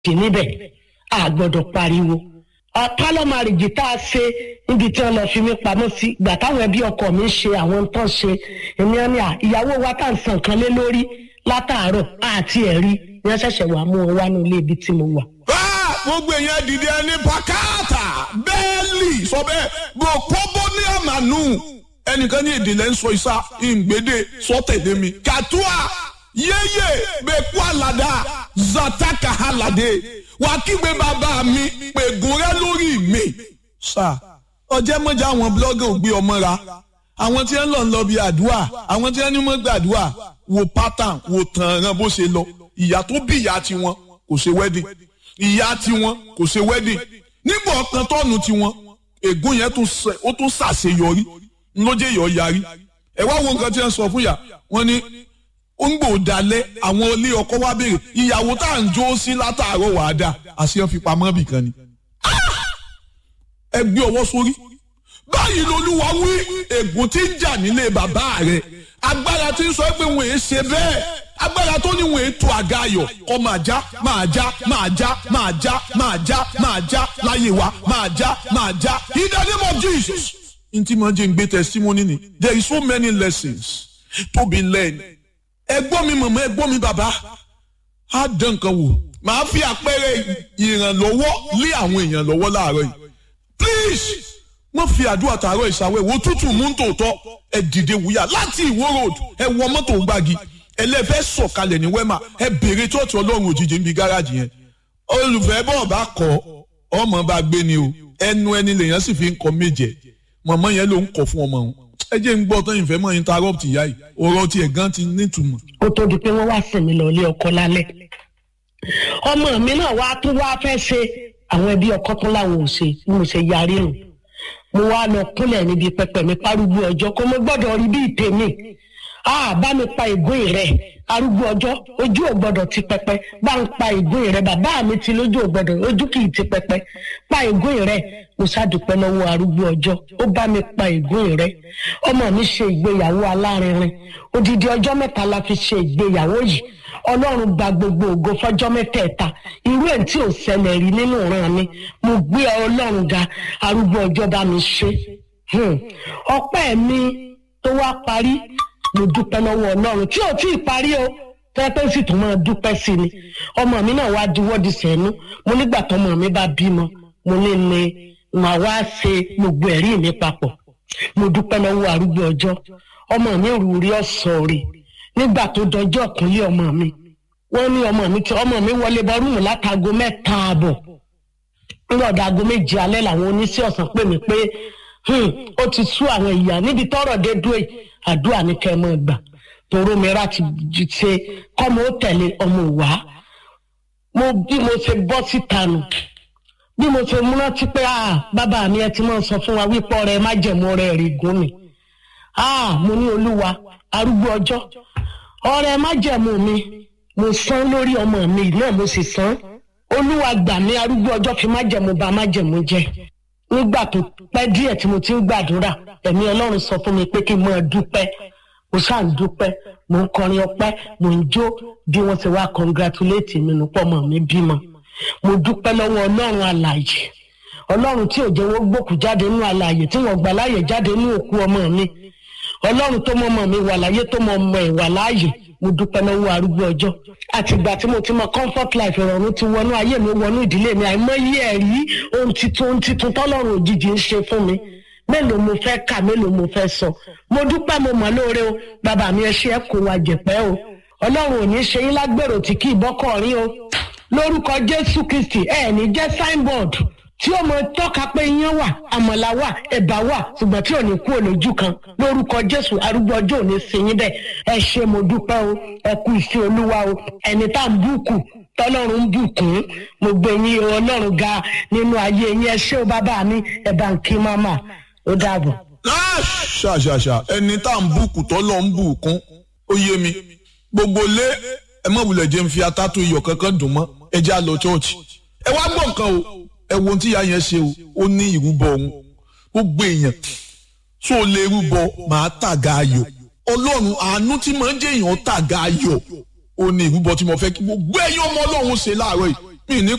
sí níbẹ̀ a gbọ́dọ̀ pariwo pálọ̀ márìjì tá a ṣe níbi tí wọ́n lọ fi mí pamọ́ sí ìgbà táwọn ẹbí ọkọ mi ṣe àwọn tán ṣe èmi á ní à ìyàwó wa tá à ń san kan lé lórí látàárọ̀ àti ẹ̀rí ni wọ́n ṣẹ̀ṣẹ̀ wà mú wọn wá ní ilé ibi tí mo wà. gbogbo èèyàn dìde ẹni pàkátà bẹ́ẹ̀lì sọ bẹ́ẹ̀ gbòkóbó ní àmàlù ẹnìkan ní ìdílé ń sọ ìsá ìgbédè sọtẹ̀dé mi kàtúà yéyé bẹ́ẹ̀kú àlàdà zataka àlàdé wà kígbe bàbá mi pègùn rẹ lórí mi. sà ọjẹ́ mọ́jà àwọn blọ́gà ò gbé ọmọ ra àwọn tí wọ́n lọ ń lọ bí àdúrà àwọn tí wọ́n ní mọ́ gbàdúrà wo pattern wo tànràn bó ṣe lọ ìyá tó bí ìyá tiwọn kò ṣe wedding ìyá tiwọn kò ṣe wedding nígbà ọkàn tọ́ọ̀nù tiwọn ègún yẹn ó tún ṣàṣeyọrí ńlọ́jẹ́ yọ̀ yarí ẹ wá wo nǹkan tí wọ́n sọ fún yà wọ́n ní ó ń gbò dalẹ̀ àwọn ilé ọkọ wa béèrè ìyàwó tá à ń jó sí látàárọ̀ wàá dà àṣeyàn fi pamọ́ bì kan ni. ẹ gbé ọwọ́ sórí báyìí lolúwa wí ègún tí ń jà nílé bàbá rẹ agbára tí ń sọ pé wọn èé ṣe bẹ́ẹ̀ agbára tó ní wọn èé tó àga ayọ̀ kọ́ máa já máa já máa já máa já máa já máa já láyé wa máa já máa já in the name of Jesus. n tí mo jẹ́ ń gbé testimony ni there is so many lessons to be learned ẹgbọ́n mi mọ̀mọ́ ẹgbọ́n mi bàbá á dán nǹkan wò màá fi àpẹẹrẹ ìrànlọ́wọ́ lé àwọn èèyàn lọ́wọ́ láàárọ̀ yìí please wọ́n fi àdúrà tààrọ̀ ìsàwẹ̀ wo tútù mú tòótọ́ ẹ dìde wúyà láti ìwó road ẹ wọ mọ́tò gbági ẹlẹ́fẹ́ sọ̀kalẹ̀ ní wẹ́mà ẹ béèrè tọ́ọ̀tù ọlọ́run òjijì níbi gáràjì yẹn olùfẹ́ bọ́ọ̀ bá kọ́ ọmọ bá gbé ni o ẹnu ẹni lèèyàn sì fi ń kọ méje mọ̀mọ́ yẹn ló ń kọ̀ fún ọmọ òun ẹ jẹ́ ń gbọ́ tán ìfẹ́ mọ́ interrupt ìyá yìí ọ̀rọ̀ tiẹ̀ gan ti nítumọ̀. ó tó di pé wọ́n wá sìn mí lọ ilé ọkọ lálẹ́ ọmọ mi náà wá tún wá fẹ́ ṣe àwọn ẹbí ọkọ tún láwọn ò ṣe bí mo ṣe yarí nù mo wá lọ kúnlẹ̀ níbi pẹpẹ mi párúgbó ọjọ́ kó mo gbọ́dọ̀ rí bí ìtèmi ah bá mi pa ìgún rẹ arúgbó ọjọ́ ojú ò gbọ́dọ̀ ti pẹpẹ bá ń pa ìgún rẹ bàbá mi ti lójú ò gbọ́dọ̀ ojú kì í ti pẹpẹ pa ìgún rẹ mo ṣàdùpẹ́ lọ́wọ́ arúgbó ọjọ́ ó bá mi pa ìgún rẹ ọmọ mi ṣe ìgbéyàwó alárinrin odidi ọjọ́ mẹ́ta la fi ṣe ìgbéyàwó yìí ọlọ́run gba gbogbo ògo fọjọ́ mẹ́tẹ̀ẹ̀ta irú ẹ̀ tí ò ṣẹlẹ̀ rí nínú ìran mi mo gbé ọlọ́run ga arúgbó ọjọ́ bá mi ṣe ọpẹ́ mi tó wá parí mo dúpẹ́ lọ́wọ́ ọlọ́run tí ò tí ì parí o tẹ́tẹ́ sì tún máa dúpẹ́ sí ni ọmọ mi náà wá diwọ́ di sẹ́nu mo nígbà tọmọ mi bá bímọ mo ní ní màá wá ṣe gbogbo ẹ̀rí mi papọ̀ mo dúpẹ́ lọ́wọ́ arúgbó ọjọ́ ọmọ mi rú rí ọ̀sọ̀ rè nígbà tó dọjọ́ kúnlé ọmọ mi wọ́n ní ọmọ mi tí ọmọ mi wọlé bọ́ rúùmù látago mẹ́ta ààbọ̀ ńlọ́dà aago méje alẹ́ làwọn oníṣẹ́ ọ̀sán pè mí pé ó ti sú àwọn ìyá níbi tọ́rọ̀ dé dúró yìí àdúrà ní kẹ́ ẹ mọ́ gbà toró mìíràn ti ṣe kọ́mọ ó tẹ̀lé ọmọ wá mo bí mo ṣe bọ́ síta nù bí mo ṣe múná tí pé ah bàbá mi ẹ ti máa sọ fún wa wípé ọ̀rẹ́ má jẹ̀mú ọ̀rẹ́ rí gún mi ah mo ní olúwa arúgbó ọjọ́ ọ̀rẹ́ má jẹ̀mú mi mo san lórí ọmọ mi náà mo sì san olúwa gbà mí arúgbó ọjọ́ fi má jẹ̀mú ba má jẹ̀mú jẹ́ nígbà tó pẹ́ díẹ̀ tí mo ti ń gbàdúrà ẹ̀mí ọlọ́run sọ fún mi pé kí n máa dúpẹ́ mo ṣáà ń dúpẹ́ mo ń kọrin ọpẹ́ mo ń jó bí wọ́n ti wá congratulate mi nù pọ̀ mọ́ mi bímọ mo dúpẹ́ lọ́wọ́ ọlọ́run alààyè ọlọ́run tí ò jẹ́ wọ́n gbòkú jáde nínú alààyè tí wọ́n gbà láàyè jáde nínú òkú ọmọ mi ọlọ́run tó mọ ọmọ mi wà láyé tó mọ ọmọ ẹ̀ wà láàyè mo dúpẹ́ lọ́wọ́ arúgbó ọjọ́ àtìgbà tí mo ti mọ comfort life ìrọ̀rùn ti wọnú ayé mi wọnú ìdílé mi àìmọye ẹ̀rí ohun titun ohun titun tọ́lọ́run òjijì ń ṣe fún mi mélòó mo fẹ́ kà mélòó mo fẹ́ sọ mo dúpẹ́ mo mọ̀ lóore o bàbá mi ẹ ṣe ẹ kó wa jẹ̀pẹ́ o ọlọ́run ò ní ṣe yín lágbèrò tí kì í bọ́kọ̀ rí o lórúkọ jésù kristi ẹ ní jẹ́ signboard tí ó mọ tọ́ka pé iyán wà àmàlà wà ẹ̀bà wà ṣùgbọ́n tí ò ní kú olójú kan lórúkọ jésù arúgbó ọjọ́ ò ní sí yín bẹ́ẹ̀ ẹ ṣe mo dúpẹ́ o ẹ kú ìfẹ́ olúwa o ẹni tá à ń bùkù tọ́lọ́run ń bùkún mo gbé yín ọlọ́run ga nínú ayé yín ẹ ṣé o bàbá mi ẹ bá ń kí máma ó dàbọ̀. ṣàṣàṣà ẹni tá à ń bùkù tọ́lọ́ ń bùkún ó yé mi gbogbo lé ẹ mọ̀ wulẹ̀ jẹ́ ń fi atátó iyọ̀ kankan dùn mọ́ ẹ já lọ chọ́ọ̀chì ẹ wá gbọ́ nǹkan o ẹ wo ohun tí ìyá yẹn ṣe o ó ní ìrúbọ òun gbogbo èèyàn tó lè rúbọ màá tàga ayọ̀ ọlọ́run àánú tí màá jẹ́ èèyàn tàga ayọ̀ ó ní ìrúbọ tí mo fẹ́ kí gbogbo ẹ̀yin ọmọ ọlọ́run ṣe láàárọ̀ yìí mí ní